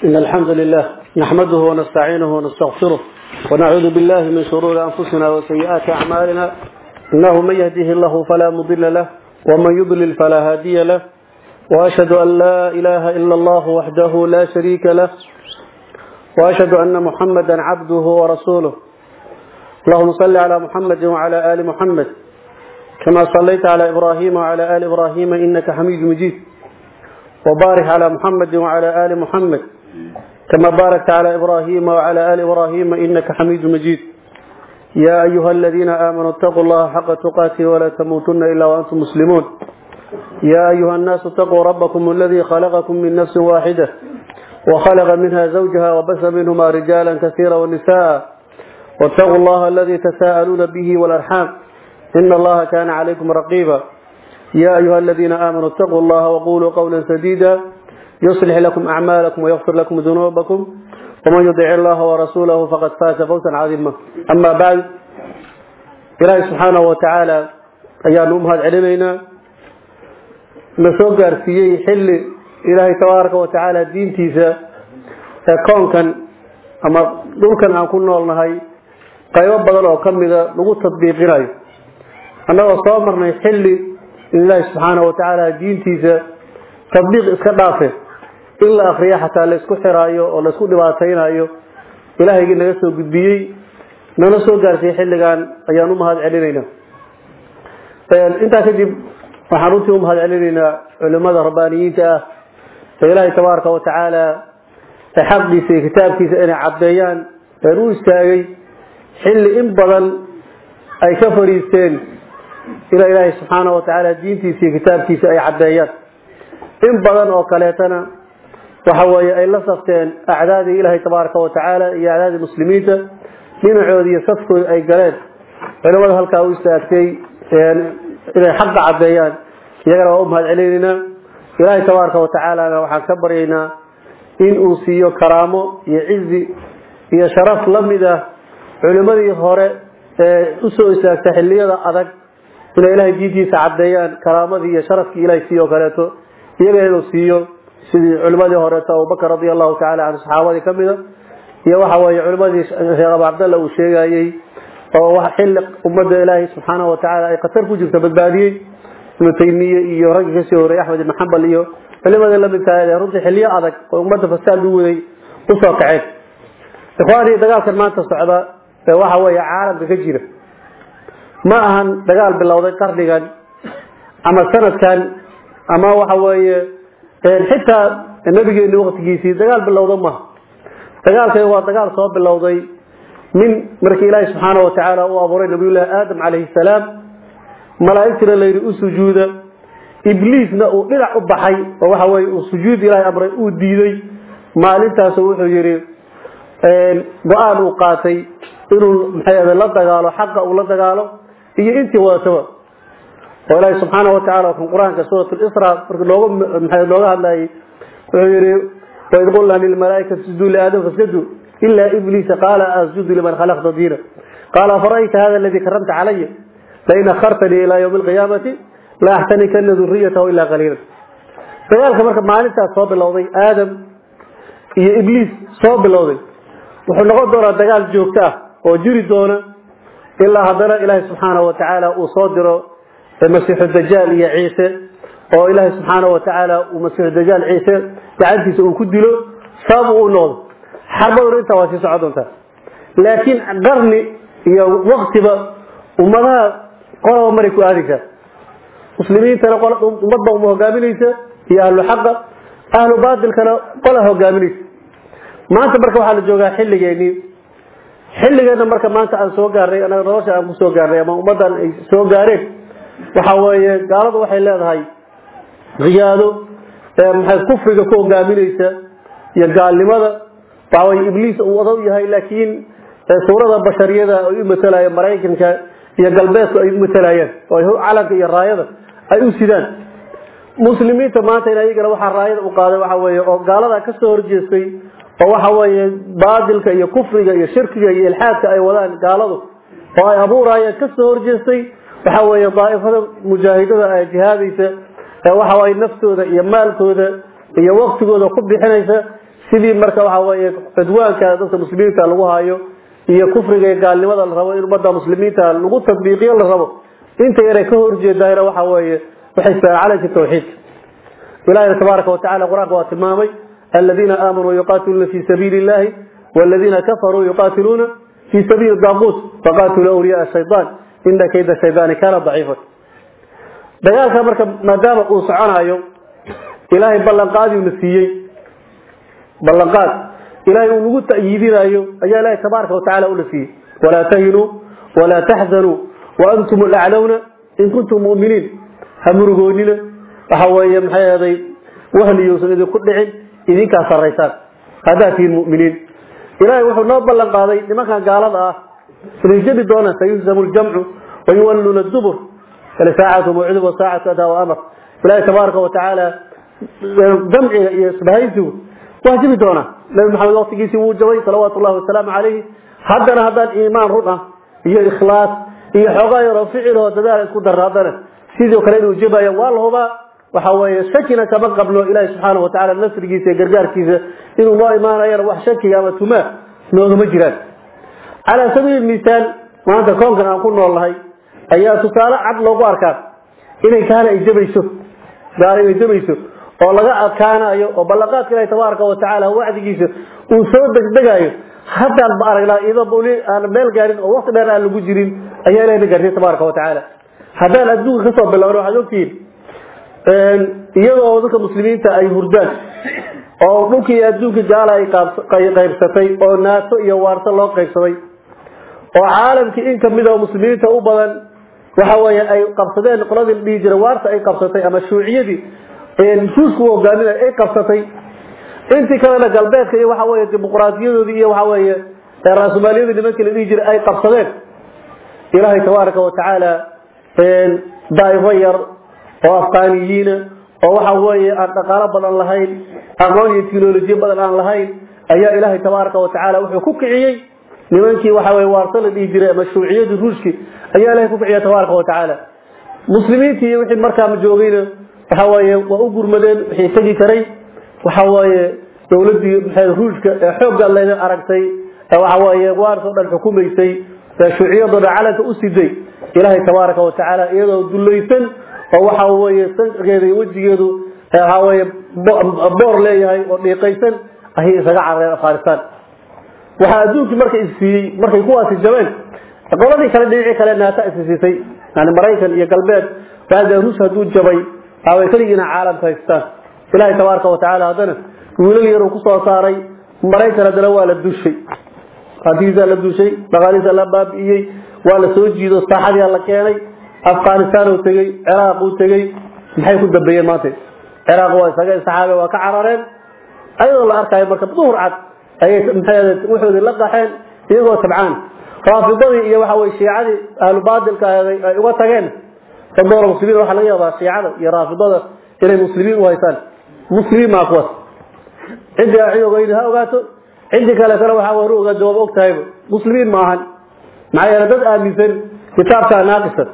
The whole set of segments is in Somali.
إن الحمد لله نحمده ونستعينه ونستغفره ونعوذ بالله من شرور أنفسنا وسيئات أعمالنا إنه من يهده الله فلا مضل له ومن يضلل فلا هادي له وأشهد أن لا إله إلا الله وحده لا شريك له وأشهد أن محمدا عبده ورسوله اللهم صل على محمد وعلى آل محمد كما صليت على إبراهيم وعلى آل إبراهيم إنك حميد مجيد وبارك على محمد وعلى آل محمد كما باركت على إبراهيم وعلى آل إبراهيم إنك حميد مجيد يا أيها الذين آمنوا اتقوا الله حق تقاته ولا تموتن إلا وأنتم مسلمون يا أيها الناس اتقوا ربكم الذي خلقكم من نفس واحدة وخلق منها زوجها وبث منهما رجالا كثيرا ونساء واتقوا الله الذي تساءلون به والأرحام إن الله كان عليكم رقيبا يا أيها الذين آمنوا اتقوا الله وقولوا قولا سديدا يصلح لكم أعمالكم ويغفر لكم ذنوبكم ومن يطع الله ورسوله فقد فاز فوزا عظيما أما بعد إلهي سبحانه وتعالى أيان أمهات علمينا نسوق أرسيي حل إلهي تبارك وتعالى دين تيسا كون كان أما دول كان أكون نولنهاي qaybo badan oo ka mida lagu tadbiiqinayo annagoo soo marnay xilli in ilaahi subxaana wa tacaala diintiisa tadbiiq iska dhaafe in la akriyo xataa laysku xiraayo oo laysku dhibaataynayo ilahaygii naga soo gudbiyey nana soo gaarsiiyey xilligan ayaan u mahad celinaynaa intaa kadib waxaan runtii u mahad celinaynaa culimada rabbaaniyiinta ah ee ilaahay tabaaraka wa tacaala ee xaqiisa iyo kitaabkiisa inay caddeeyaan een u istaagay xilli in badan ay ka fadhiisteen ilaa ilaahay subxaana wa tacaala diintiisa iyo kitaabkiisa ay caddeeyaan in badan oo kaleetana waxa weeye ay la safteen acdaadii ilaahay tabaaraka wa tacaala iyo acdaadii muslimiinta dhinacooda iyo safkooda ay galeen culimada halkaa u istaagtay inay xaqa caddeeyaan iyagana waa u mahad celinaynaa ilaahay tabaaraka wa tacaalana waxaan ka baryaynaa in uu siiyo karaamo iyo cizi iyo sharaf la mid ah culimadii hore ee usoo istaagta xiliyada adag inay ilaahay diintiisa caddeeyaan karaamadii iyo sharafkii ilahay siiyo o kaleeto iyaga inuu siiyo sidii culimadii horeeto abubakar radia allahu tacala canhu saxaabadii ka mida iyo waxa weeye culimadii sheekh abu cabdalla uu sheegayey oo xilli ummadda ilaahay subxaanahu watacaala ay khatar ku jirto badbaadiyey ibnu taymiye iyo raggii kasii horreeyey axmed ibn xambal iyo culimadii lamidkaa ee runtii xiliyo adag oo ummadda fasaad u waday usoo kaceen ikhwaanii dagaalkan maanta socda ee waxa weeye caalamka ka jira ma ahan dagaal bilowday qarnigan ama sanadkan ama waxa weeye xitaa nabigeeni waktigiisii dagaal bilowda maha dagaalkan waa dagaal soo bilowday min markii ilaahi subxaana wa tacaala uu abuuray nabiyullaahi aadam calayhi salaam malaa'igtina layidhi u sujuuda ibliisna uu dhinac u baxay oo waxa weye uu sujuud ilaahay amray uu diiday maalintaasu wuxuu yidhi go-aan uu qaatay inuu maxay la dagaalo xaqa uu la dagaalo iyo intii wadataba oo ilaahi subxaana wa tacala kan qur-aanka suurat lisra marka nooga maxay nooga hadlayay wuxuu yihi waid qulna lilmalaaikati isjuduu liaadam fasjaduu ila ibliisa qaala asjudu liman khalaqta diina qaala afara'ayta hada aladi karamta calaya lain akhartanii ilaa ywmi alqiyaamati la axtanikana duriyatahu ilaa qaliila dagaalka marka maalintaas soo bilowday aadam iyo ibliis soo bilowday wuxuu noqon doonaa dagaal joogto ah oo jiri doona ilaa haddana ilaahay subxaana wa tacaala uu soo diro masiixu dajaal iyo ciise oo ilaahay subxaana wa tacaala uu masiixu dajaal ciise gacantiisa uu ku dilo sabab uu u noqdo xarbaduna intaa waa sii socon doontaa laakiin qarni iyo waktiba ummadaha qolaba maray ku aadaysaa muslimiintana ummadba uma hogaaminaysa iyo ahlu xaqa ahlu baatilkana qola hogaaminaysa maanta marka waxaa la joogaa xilligeenii xilligeena marka maanta aan soo gaarnay anaga nolosha aan kusoo gaarnay ama ummaddan ay soo gaareen waxa weeye gaaladu waxay leedahay riyaado maxay kufriga ku hogaaminaysa iyo gaalnimada waxaweye ibliis uu wada u yahay laakiin suurada bashariyada ay u matalayeen maraykanka iyo galbeedku ay u matalayeen oo calanka iyo raayada ay u sidaan muslimiinta maanta in ayagana waxaa raayada u qaaday waxa weeye oo gaalada ka soo horjeestay oo waxa weeye baadilka iyo kufriga iyo shirkiga iyo ilxaadka ay wadaan gaaladu oo ay abuurayeen ka soo horjeestay waxa weeye daa'ifada mujaahidada ee jihaadaysa ee waxa weeye naftooda iyo maalkooda iyo waqtigooda ku bixinaysa sidii marka waxa weeye cudwaanka dadka muslimiinta lagu hayo iyo kufriga iyo gaalnimada la rabo in ummadda muslimiinta lagu tadbiiqiyo la rabo inta yaray ka horjeedayna waxa weeye waxay calanka tawxiidka ilaahay tabaaraka wa tacaala qur-aanka waa tilmaamay aladiina aamanuu yuqaatiluuna fi sabiili illahi waladiina kafaruu yuqaatiluuna fi sabiili daaquut faqaatiluu awliyaa shaydaan ina kayda shaydaani kaana daciifan dagaalka marka maadaama uu soconayo ilaahay ballanqaadii na siiyey ballanqaad ilaahay uu nagu ta'yiidinayo ayaa ilaahay tabaaraka wa tacaala una siiyey walaa tahinuu walaa taxzanuu waantum laclawna in kuntum mu'miniin ha murugoonina waxa weeye maxay ahaday wahliyuusan idinku dhicin idinkaa sarraysaan haddaad tihiin mu'miniin ilaahay wuxuu noo ballan qaaday nimankan gaalada ah inay jebi doonaan sayuhzamu ljamcu wayuwalluuna dubur saacatu mawcidu wa saacatu adaa wa amar ilaahay tabaaraka wa tacaala jamciga iyo isbahaysigu waa jibi doonaa nabi maxamed waqtigiisii wuu jabay salawaatu llahi wasalaamu calayhi haddana haddaan iimaan run ah iyo ikhlaas iyo xoogaa yaroo ficiloo dadaal isku darra haddana sidoo kale inuu jabaya waa la hubaa waxa weeye shakina kama qabno ilaahi subxaana wa tacala nasrigiisa iyo gargaarkiisa inuu noo imaanayana wax shakiga ama tumaa noogama jiraan calaa sabiili misaal maanta koonkan aan ku nool nahay ayaa tusaale cad loogu arkaa inay gaala ay jabayso gaala inay jabayso oo laga adkaanayo oo ballanqaadka ilahi tabaaraka wa tacaala wacdigiisa uu soo degdegayo haddaan ba aragnaa iyadoo buli aan meel gaarin oo waqti dheer aan lagu jirin ayaa ilahi na gaarsiye tabaaraka wa tacaala haddaan adduunka kasoo bilowno waxaad ogtihiin iyadoo dadka muslimiinta ay hurdaan oo dhulkii adduunka gaala ay qaybsatay oo naato iyo waarso loo qaybsaday oo caalamkii in kamid oo muslimiinta u badan waxa weeye ay qabsadeen qoladii la dhihi jiray waarta ay qabsatay ama shuuciyadii ruushku hogaaminay ay qabsatay intii kalena galbeedka iyo waxa weeye dimuqraadiyadoodii iyo waxa weeye raasumaaliyadii nimankii la dhihi jiray ay qabsadeen ilaahay tabaaraka wa tacaala daa'ifo yar oo afqaaniyiina oo waxa weeye aan dhaqaalo badan lahayn aqoon iyo teknolojiya badan aan lahayn ayaa ilaahay tabaaraka wa tacaala wuxuu ku kiciyey nimankii waxa weye waarso la dhihi jiray ama shuuciyadii ruushki ayaa ilahay ku kiciya tabaaraka wa tacaala muslimiintii iyo wixii markaa joogayna waxa weeye waa u gurmadeen wixii tegi karay waxa weeye dowladii maxay ruushka ee xoogga leeda aragtay ee waxa weeye waarso dhan xukumaysay ee shuuciyadoo dhan calanka u siday ilaahay tabaaraka wa tacaala iyadoo dulaysan oo waxa weeye sankeeda iyo wejigeedu waxa weeye boor leeyahay oo dhiiqaysan ayay isaga carareen afghanistan waxaa adduunkii markay isiiyey markay kuwaasi jabeen qoladii kale dhinacii kale naata isisiisay yani maraykan iyo galbeed baa ruush hadduu jabay waaway keligiina caalamka haystaan ilaahay tabaaraka wa tacaala haddana wiilal yaruu kusoo saaray maraykan haddana waa la dushay hantigiisaa la dushay dhaqaalihiisa la baabi'iyey waa la soo jiido saaxadii la keenay afghanistan uu tegey ciraaq uu tegey maxay ku dambeeyeen maanta ciraaq waa isaga saxaabe waa ka carareen ayadoo la arkaayo marka duhur cad ayay maxay waxoodii la qaxeen iyagoo tabcaan raafidadii iyo waxa weye shiicadii ahlu baadilka ahaday ay uga tageen dadoola muslimiin waxaa laga yaabaa shiicada iyo raafidada inay muslimiin u haystaan muslimiin maa kuwaas ciddii aa cid ogeyni ha ogaato ciddii kale kale waxaa waru ogaa jawaab og tahayba muslimiin ma ahan maxaa yeele dad aaminsan kitaabkaa naaqisan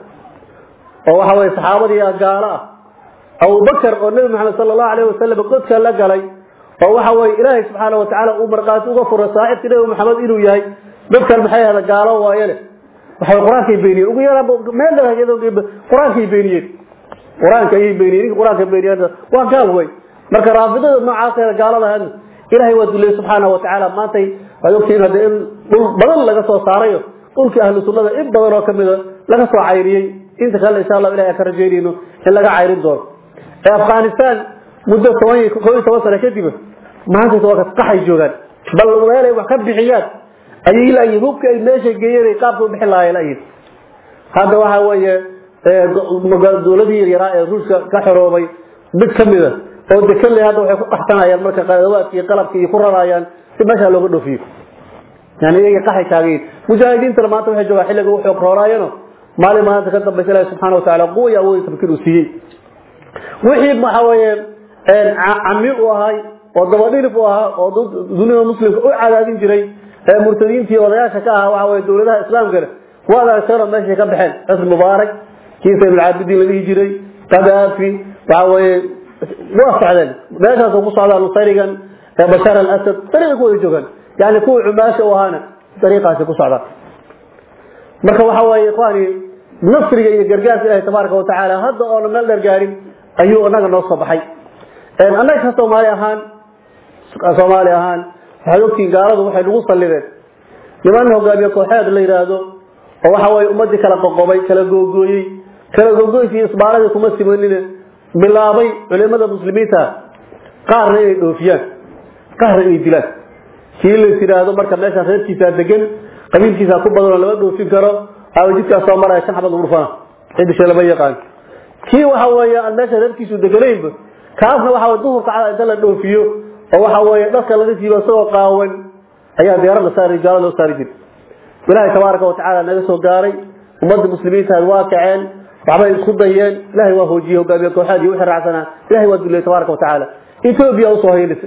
oo waxa weye saxaabadii gaalo ah abubakar oo nebi maxamed sala allahu alayh wasalam godka la galay oo waxa weye ilaahay subxaana wa tacaala uu markaati uga furay saaxibkii nebi maxamed inuu yahay dadkan maxay ahda gaalo waaye leh waxay qur-aankay beeniyeen ugu yaraan meel qur-aankay beeniyeen qur-aanka ayay beeniyeen ninka qur-aanka beeniyeen waa gaal wey marka raafidada noocaas gaalada ahayd ilaahay waa duleeyey subxaana wa tacaala maantay waad ogtihiin hadda in dhul badan laga soo saarayo dhulkii ahlu sunnada in badan oo kamida laga soo cayriyey inta kale insha allah ilahay aan ka rajaynayno in laga cayrin doono ee afghanistan muddo toban iyo koob iyo toban sano kadib maanta waa qaxay joogaan bal meelay wax ka bixiyaan ayay laayihin hubka ay meesha geeyeen qaabka u bixin lahaayeen laayihin hadda waxa weeye dowladii yaryaraa ee ruushka ka xoroobay mid kamida oo dekan le hadda waxay ku qaxsanayaan marka qadawaadki iyo qalabki iyo ku rarayaan si meesha looga dhoofiyo yani iyaga qaxay taagayin mujaahidiintana maanta waxay joogaan xilliga u xoog roolaayano maalin maalinta ka dambaysa ilahi subxana wa tacala quwa iyo awoodi tamkiin uu siiyey wixii waxa weeye cami u ahay oo dabadhilif u ahaa oo dunida muslimka u cadaadin jiray ee murtadiintii odayaasha ka ahaa waxa weye dowladaha islaamkana waad aragteenoo meeshay ka baxeen xusn mubaarak kii saydulcaabidiin la dhihi jiray kadaafi waxa weeye waa socdeen meeshaas ku socdaa nusayrigan ee bashaar al-asad dariiqa ku wada joogaan yani kuwa cumaasha u ahaana dariiqaasi ku socdaan marka waxa waaye ikhwaani nasriga iyo gargaarka ilaahay tabaaraka wa tacaala hadda oona meel dheer gaarin ayuu inaga noo soo baxay annaga ka soomaali ahaan soomaali ahaan waxaad ogtihiin gaaladu waxay nagu sallideen niman hogaamiye kooxeed la yidhaahdo oo waxa waaye ummadii kala qoqobay kala googooyey kala googoyskii isbaaradii kuma simanine bilaabay culimada muslimiinta qaarna inay dhoofiyaan qaarna inay dilaan kii la yidhaahdo marka meeshaas reerkiisaa degan qabiilkiisaa ku badanoo lama dhoofin karo aa jidkaas soo maraya shan xabad urfana cidisha lama yaqaan kii waxa weeye aan meesha reerkiisu deganaynba kaasna waxa weye duhurka cada inta la dhoofiyo oo waxa weeye dharka laga siibo isagoo qaawan ayaa diyaarad la saari gaalo loo saari jiray ilaahay tabaaraka wa tacaala naga soo gaaray ummadda muslimiinta waa kaceen waxbay isku dayeen ilahay waa hoojiyey hogaamiye kooxaad iyo wixii raacsanaa ilahay waa dulliyey tabaaraka wa tacaala etoobiya usoo haylisay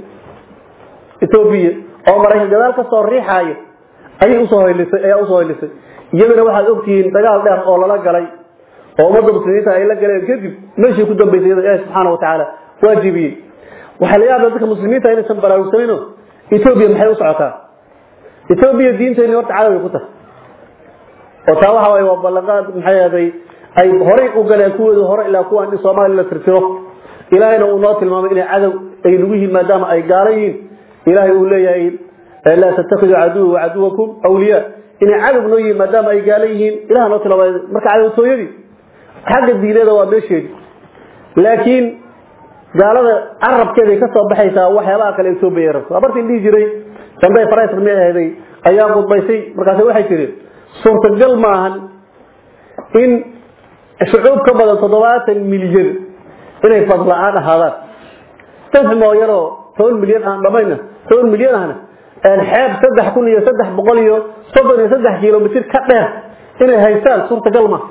etoobiya oo maraykan gadaal ka soo riixaaya ayay usoo haylisay ayaa usoo haylisay iyadana waxaad ogtihiin dagaal dheer oo lala galay oo ummadda muslimiinta ay la galeen kadib meeshii ku dambaysay iyada ilaahi subxaana wa tacaala waa jebiyey waxaa la yaabaa dadka muslimiinta inaysan baraarugsanino etoobiya maxay u socotaa etoobiya diinteenii horta cadawi ku tahay oo taa waxa waaye waa ballanqaad maxay ahday ay horay u galeen kuwooda hore ilaa kuwaan in soomaaliya la tirtiro ilaahayna uu noo tilmaamay inay cadow ay nagu yihiin maadaama ay gaala yihiin ilaahay uu leeyahay laa tattakiduu caduwa wacaduwakum awliyaa inay cadow noo yihiin maadaama ay gaala yihiin ilaha noo tilmaamay marka cadowtooyadii xagga diineeda waa meesheedi laakiin gaalada carabkeeday ka soo baxaysaa waxyaabaha kale etoobiya rabto abartii dhihi jiray dambe farais mi ahday ayaa qudbaysay markaas waxay tiri suurtagal maahan in shucuub ka badan toddobaatan milyan inay fadla-aan ahaadaan dad mooyaroo toban milyan aan dhamayna toban milyan ahna xeeb saddex kun iyo saddex boqol iyo soddon iyo saddex kilomitr ka dheer inay haystaan suurtagal ma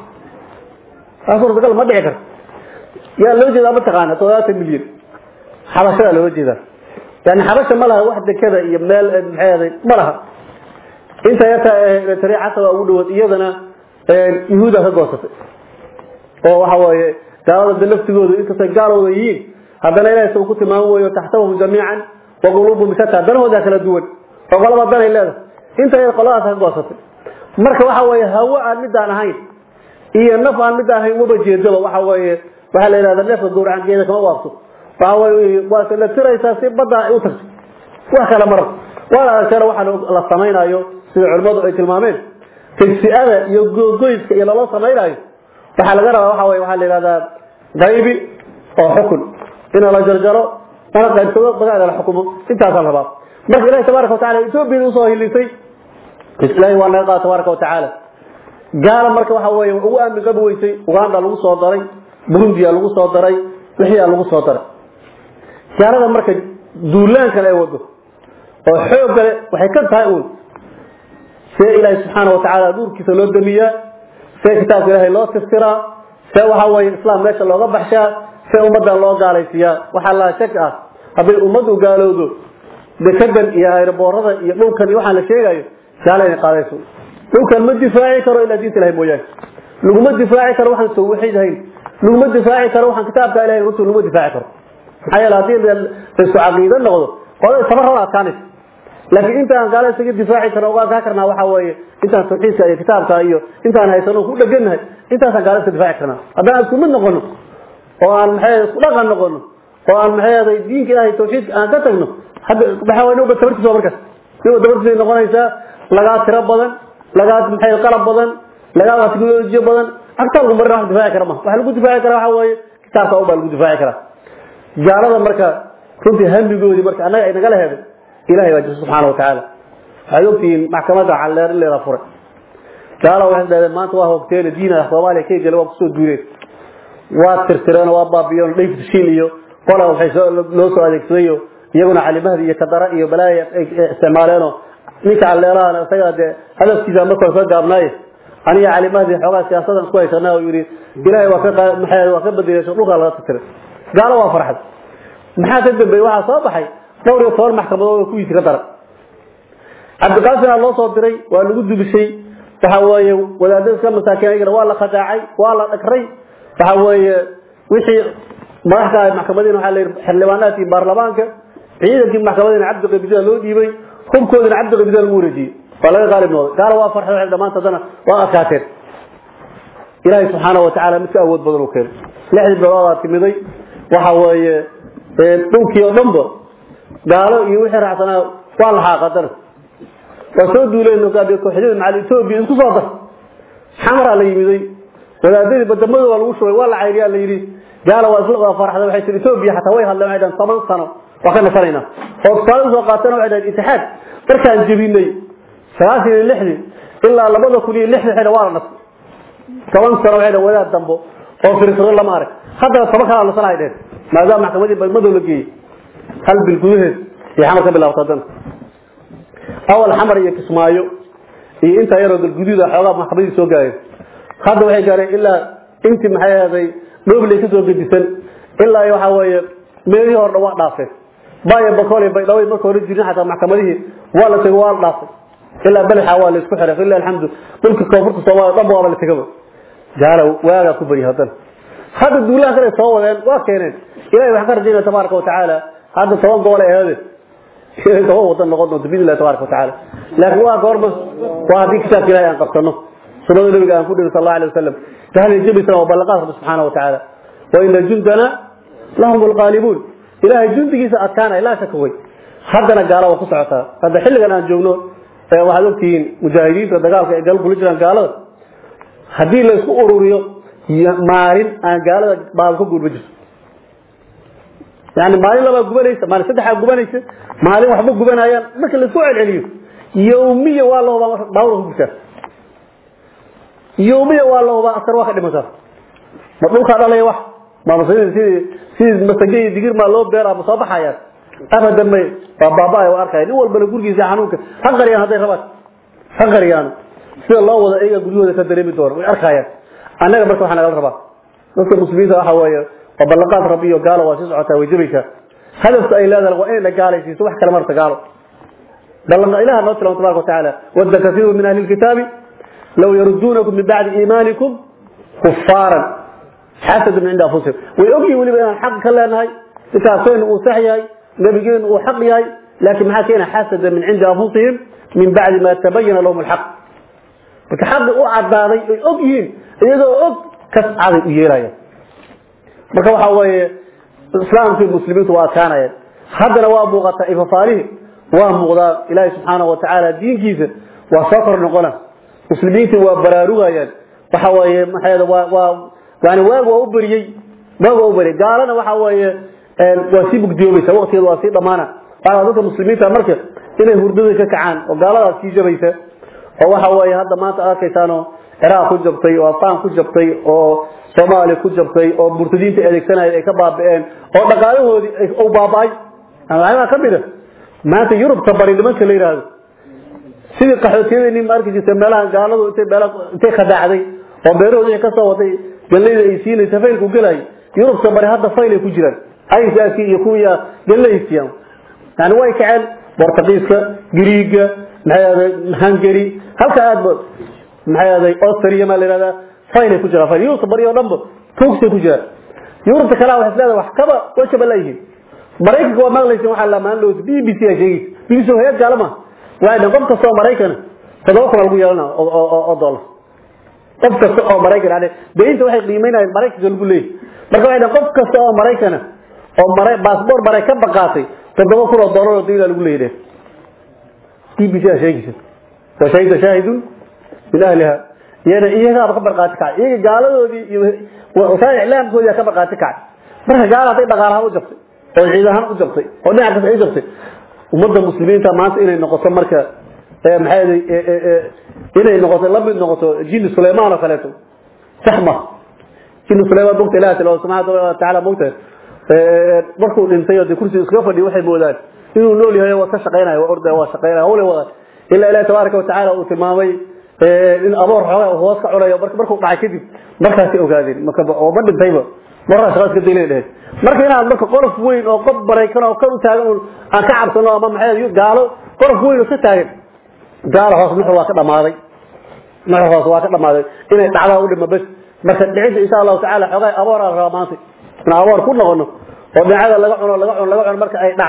suurtagal ma dhici karto yaa loo jeedaa mataqaana toddobaatan milyan xabashadaa loola jeedaa yani xabasha ma laha wax dekada iyo meel maxay ma laha inta yarta tariicasa waa ugu dhawood iyadana yuhuuda ka goosatay oo waxa weeye gaalada de laftigoodu inkastay gaalooda yihiin haddana ilahay suu ku tilmaamo weyo taxtabahum jamiican wa quluubum shata danahooda kala duwan oo qolaba danay leedahay inta yar qoladaas ka goosatay marka waxa weeye hawo aan midaan ahayn iyo naf aan midaan ahayn waba jeedaba waxa weeye waxaa la yidhahda neefka gowracankeeda kama waabto waxa weye waa la tiraysaa si badda ay u tagto wax kale marar waana aragteena waxaa la samaynayo sida culimmadu ay tilmaameen tagsi'ada iyo googoyska iyo lala samaynayo waxaa laga rabaa waxa weye waxaa la yidhahdaa qaybi oo xukun ina la jarjaro lana qaybsado bagaada la xukumo intaasaa la rabaa marka ilahi tabaaraka watacala etoobiyada usoo hilisay ilahi waa naga qaada tabaaraka watacaala gaala marka waxa weeye ugu aamin qabi weysay uganda lagu soo daray burundiya lagu soo daray wixiyaa lagu soo daray gaalada marka duulaankan ay wado oo xoog kale waxay ka tahay uun see ilaahay subxaana watacaala nuurkiisa loo damiyaa see kitaabka ilaahay loo tirtiraa see waxa weeye islaam meesha looga baxshaa see ummaddan loo gaalaysiiyaa waxaa laa shak ah hadday ummaddu gaalowdo dekadan iyo ayroboorada iyo dhulkan iyo waxaan la sheegayo gaala inay qaadayso dhulkan ma difaaci karo ilaa diinta ilahay mooyaane laguma difaaci karo waxaan tawxiid ahayn laguma difaaci karo waxaan kitaabka ilahay runtu laguma difaaci karo maxaa yeele haddii laisku caqiido noqdo qolada tabarrada adkaanaysa laakiin intaan gaala isaga difaaci karna uga adkaa karnaa waxaa weeye intaan tawxiidka iyo kitaabka iyo intaan haysano ku dhegannahay intaasaan gaala iska difaaci karnaa haddaan isku mid noqono oo aan maxay isku dhaqan noqono oo aan maxay diinka ilahay tawxiidka aan ka tagno hadda waxa weeye nuba tabartiisa waa markaas nuba tabartiisa noqonaysaa lagaa tiro badan lagaa maxay qalab badan lagaa teknolojiyo badan agtaa lagu marina wax difaaci kara ma waxa lagu difaaci karaa waxa weeye kitaabka un baa lagu difaaci karaa gaalada marka runtii hamigoodii marka annaga ay nagala heeday ilahay baa jira subxaana watacaala waxaad ogtihiin maxkamadda calleer in leeda furay gaala waxay dhahdeen maanta waa hoogteene diina soomaaliya ka gele waa kusoo duuleen waa tirtireen waa baabiyeen dhayfshiin iyo qola waxay loo soo adeegsadayo iyaguna calimahdi iyo kadara iyo balaaya ay isticmaaleenoo ninka calleerahan isagaa dee hadafkiisa markore ka gaabnaaye aniga calimahdi xoogaa siyaasadan isku haysanaa oo yidhi ilaahay waa ka maxay waa ka bedelayso dhulkaa laga tirtiray gaalo waa farxad maxaa ka dambeeyey waxaa soo baxay dhowr iyo toban maxkamadood oo kuwiisi ka daran cabdiqaasimna loo soo diray waa lagu dubishay waxa weeye wadaadada iska masaakiin ayagana waa la khadaacay waa la dhagray waxa weeye wixii madaxka maxkamadiina waxaa la yidhi xildhibaanaadkii baarlamaanka ciidankii maxkamadina cabdi qabida loo dhiibay hubkoodina cabdi qabida lagu wareejiyey waa laga qaalib noqday gaala waa farxay waxay dhammaanta haddana waa adkaateen ilaahay subxaana wa tacaala mid ka awood badan u keenay lixdii biloodaa timiday waxa weeye dhulkii oo dhanba gaalo iyo wixii raacsanaa waa la xaaqadana waa soo duuleen kooxyada macal etoobiya isku soo dar xamaraa la yimiday wadaadadii badamada waa lagu shubay waa la cayriyaa la yidhi gaala waa isla faraxda waxay tii etoobiya xataa way hadleen waxay dhahan toban sano waa ka nasanaynaa oo tusaale usoo qaatana waxay dhahan itixaad markaan jebinay sagaashan iyo lixdii ilaa labada kun iyo lixdii waxay waa la nasay toban sano waxay dhahan wadaad dambo oo firsado lama arag haddana toban kalaa nasana ay dheen maadaama maxkamadii badmadow la geeyey hal bil gudaheed iyo xamar ka bilaabta haddana awal xamar iyo kismaayo iyo intaa yaroo galguduuda xoogaa maxkamadii soo gaareen hadda waxay gaareen ilaa intii maxay ahday dhobley kasoo gedisan ilaa waxa weeye meelihii hordha waa dhaafeen baayo bakool baydhawey marka hore jirin xataa maxkamadihii waa la tegay waa la dhaafay ilaa balaxa waa la isku xiray ilaa alxamdu dhulka koonfurta soomaaliya dhanba waaba la tegaba gaala waagaa ku bari haddana hadda duulaha kale soo wadeen waa keeneen ilahay waxaan ka rajaynaya tabaaraka watacaala hadda toban gobol ay ahaadeen inay toban wadan noqon doonto biidn illahi tabaraka watacaala laakiin waa goorma waa haddii kitaabka ilahay aan qabsano sunada nabiga aan ku dhirin sal allahu alay wasalam tahli jabisan waa ballanqaad rabbi subxaana watacaala wa ina jundana lahum alqaalibuun ilahay jundigiisa adkaanaya laa shaka way haddana gaala waa ku socotaa hadda xilligan aan joogno waxaad ogtihiin mujaahidiinta dagaalka ay gal kula jiraan gaalada haddii la isku ururiyo maalin aan gaalada baaba ka guurma jirto yani maalin labaa gubanaysa maalin saddexaa gubanaysa maalin waxba gubanayaan marka laisku celceliyo yawmiya waa lahubaa baawra ku gurtaa yawmiya waa lahubaa askar waa ka dhimataa ma dhulkaa dhalaya wax ma sidii sidii masage iyo digir maa loo beera ma soo baxayaan abadan may waa baaba waa arkaya nin walbana gurigiisa xanuunka ha qariyaan hadday rabaan ha qariyaan sida loo wada iyaga guryahooda ka dareemi doona way arkayaan annaga marka waxaa nagala rabaa dadka muslimiinta waxa weeye waa ballanqaad rabbi iyo gaalo waa sii socotaa way jabaysaa hadafka ay leedahay waa inay la gaalaysiiso wax kale marta gaalo ballan ilaha noo tilmaamo tabaraka watacaala wadda kasiiru min ahli lkitaabi law yaruduunakum min bacdi iimaanikum kufaaran xasada min cinda anfusihim way ogyihin weliba inaan xaq ka leenahay kitaabkeenu uu sax yahay nabigeenu uu xaq yahay laakiin maxaa keena xasada min cindi anfusihim min bacdi ma tabayana lahum alxaq marka xaqi u cadaaday ay og yihiin iyagoo og kas caday u yeelaya marka waxa weeye islaamkii muslimiintu waa adkaanayeen haddana waa muuqataa ifafaalihi waa muuqdaa ilaahi subxaanahu watacaala diinkiisa waa soo kor noqona muslimiintii waa baraarugayaan waxa weeye maxaa waa waa yani waag waa u beriyey waag waa u beriyey gaalana waxa weeye waa sii bugdiyoobaysa waqtigeeda waa sii dhamaana waxaa dadka muslimiinta marka inay hurdada ka kacaan oo gaaladaas sii jabaysa oo waxa weeye hadda maanta arkaysaanoo ciraaq ku jabtay oo afaan ku jabtay oo soomaaliya ku jabtay oo murtadiinta adeegsanaya ay ka baabi'een oo dhaqaalahoodii u baaba'ay waxyaabaa ka mid a maanta yurubta bari nimanka la yidhaahdo sidii qaxootiyadeenii ma arki jirtay meelaha gaaladu intay meelaha intay khadaacday oo beerahoodii ka soo waday gallayda ay siinaysa faylku gelay yurubta bari hadda fayl ay ku jiraan aysaaki iyo kuwiya gallaysiyan yani way kaceen bortugiiska griiga maxay ahday hungary halka aadba maxay ahday austria ma la yidhahdaa faylay ku jiraan fayl yurubta bari oo dhanba tuugsay ku jiraan yurubta kalaa waxay isleedahay wax kaba way kaba laayihiin maraykanka waa maqlaysin waxaa la maan loos b b c a sheegaysa b b c hayad gaalama waxay dhahan qof kasta oo maraykana toddoba kun lagu yeelana oo dollar qof kasta oo maraykan yani deynta waxay qiimeynayaan maraykanka lagu leeyahy marka waxay dhahan qof kasta oo maraykana oo mara baasboor maray ka baqaatay toddoba kun oo dollar oo deyna lagu leeyahy b b c a sheegaysa wa shahida shaahidun min ahliha iyana iyagaaba ka barqaati kacay iyaga gaaladoodii iyo wasaa'il iclaamkoodii ka barqaati kacay marka gaala hadday dhaqaalahaan u jabtay oo ciid ahaan u jabtay oo dhinac kasta ay jabtay ummadda muslimiinta maanta inay noqoto marka maxay inay noqoto la mid noqoto jini sulaymaan oo kaleeto sax ma jini sulaymaan bogta ilahi tala subxaana watacaala mogta markuu dhintay oo dee kursiga iskaga fadhiyo waxay moodaan inuu nool yahay waa ka shaqaynaya waa ordaya waa shaqaynaya hawle wada ilaa ilahi tabaaraka watacaala uu tilmaamay in aboor xoogaa hoos ka cunayo markuu dhacay kadib markaasay ogaadeen marka oo ma dhintayba markaa shaqaas ka daylay dheheen marka inaad marka qolof weyn oo qof maraykan oo kan u taagan aan ka cabsano ama maxay gaalo qolof weyn oo ka taagan gaalo hoos nuxur waa ka dhamaaday nuxur hoos waa ka dhamaaday inay dhacdaa u dhima bes marka dhicinta insha allahu tacaala xoogaa aboor aan rabaa maanta in aboor ku noqono oo dhinacada laga cuno laga cuno laga cuno marka ay dhacdo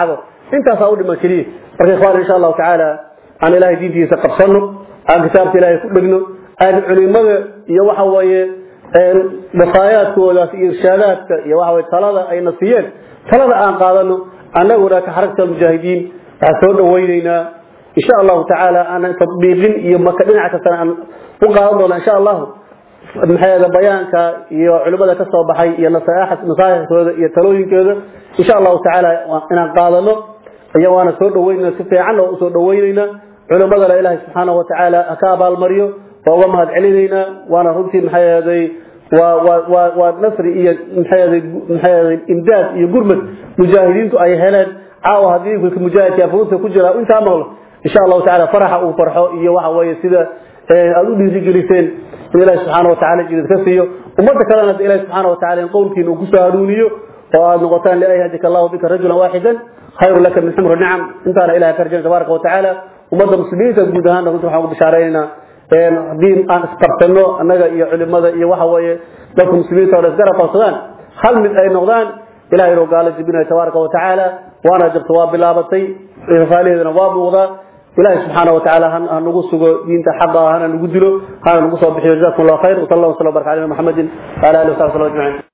intaasaa u dhiman keliya marka ikhwaan insha allahu tacaala aan ilaahay diintiisa qabsano aan kitaabka ilaahay ku dhegno aan culimada iyo waxa weeye wasaayaadkoodaas iyo irshaadaadka iyo waxa weye talada ayna siiyeen talada aan qaadano annaguna ka xaragta almujaahidiin waxaan soo dhawaynaynaa insha allahu tacaala aanan tadbiiqin iyo maka dhinaca kastana aan u qaadan doona insha allahu maxay bayaanka iyo culimada ka soo baxay iyo nasaaixkooda iyo talooyinkooda insha allahu tacaala inaan qaadano iyo waana soo dhaweynayna si fiican oo usoo dhaweynayna culimadana ilaahay subxaanahu watacaala ha ka abaalmariyo waa uga mahad celinaynaa waana runtii maxay ahaday waa waa waa waa nasri iyo maxay ahaday maxay ahaday imdaad iyo gurmad mujaahidiintu ay heleen caawa haddii wiilka mujaahidka furuuta ku jira intaa maqlo insha allahu tacaala faraxa uu farxo iyo waxa weeye sida aad u dhiirigeliseen in ilaahi subxaana watacaala jidid ka siiyo ummadda kalena hadda ilahi subxaana watacaala in qowlkiina uu kusoo hanuuniyo oo aad noqotaan lian yahdika allahu bika rajulan waaxidan khayru laka min xumri nicam intaana ilahay ka rajayna tabaaraka watacaala ummadda muslimiinta guud ahaanna runtii waxaan ugu bishaaraynaynaa haddii aan isqabsano annaga iyo culimada iyo waxa weeye dadka muslimiinta oo dhan isgarab qabsadaan hal mid ay noqdaan ilahay inuu gaalo jibinayo tabaaraka watacaala waana jirto waa bilaabatay faaliheedana waa muuqdaa ilahi subxaana watacaala ha nagu sugo diinta xaqa hana nagu dilo hana nagu soo bixiyo jazakum allah khayr wasal allah waslam baraka alina muxamedin waala alihi wasabi slam ajmaciin